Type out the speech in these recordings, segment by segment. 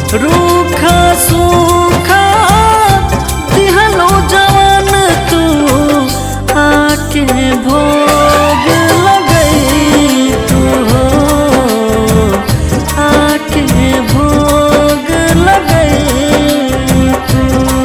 रूखा सूखा दिहलो जवान तू आके भोग लगई तू हो आके भोग लगई तू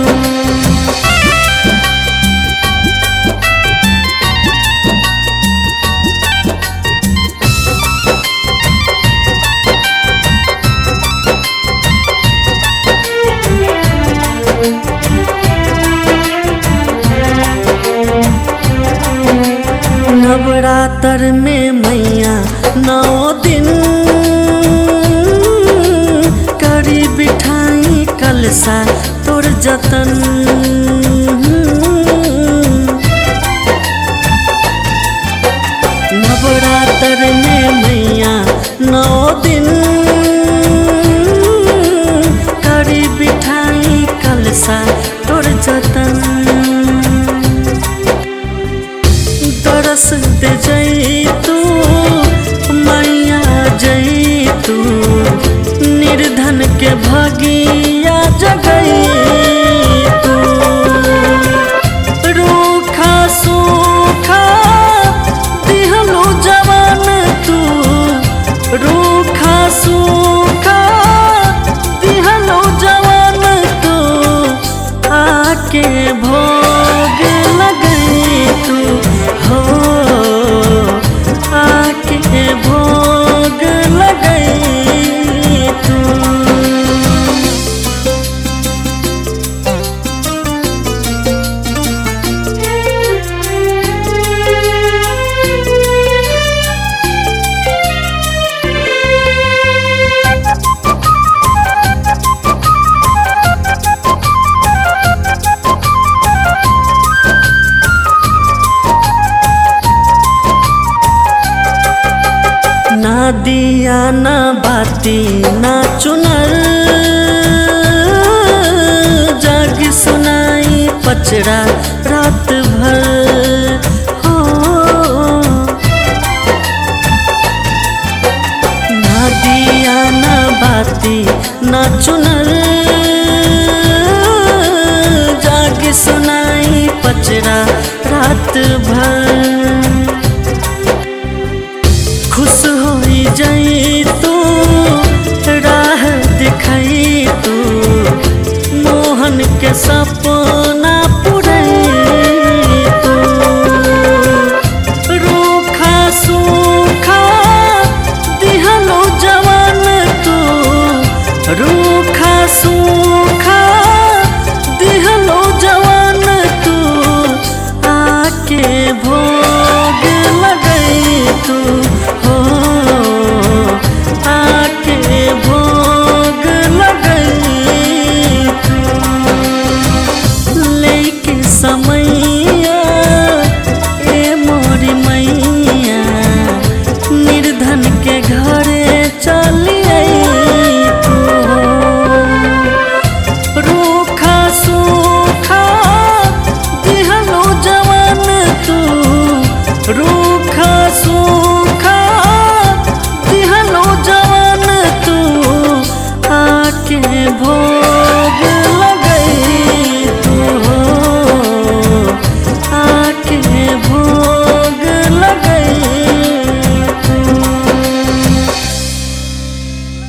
नवरात्र में मैया नौ दिन करी बिठाई कलसा तोर जतन नवरात्र में मैया नौ दिन करी बिठाई कलसा तोर जतन तरस दे जई तू मैया जई तू निर्धन के भगिया जगई तू रूखा सूखा दिहलो जवान तू रूखा सूखा दिहलो जवान तू आके भोग लगई तू हो आके भोग लगई तू ना दिया ना बाती ना चुनर जाग सुनाई पचड़ा रात भर हो ना दिया ना बाती ना चुनर जाग सुनाई पचड़ा रात भर खुश होई जाई तू राह दिखाई तू मोहन के सपना पुरई तू रूखा सूखा दिहलो जवान तू रूखा सूखा दिहलो जवान तू आके भोग लगई तू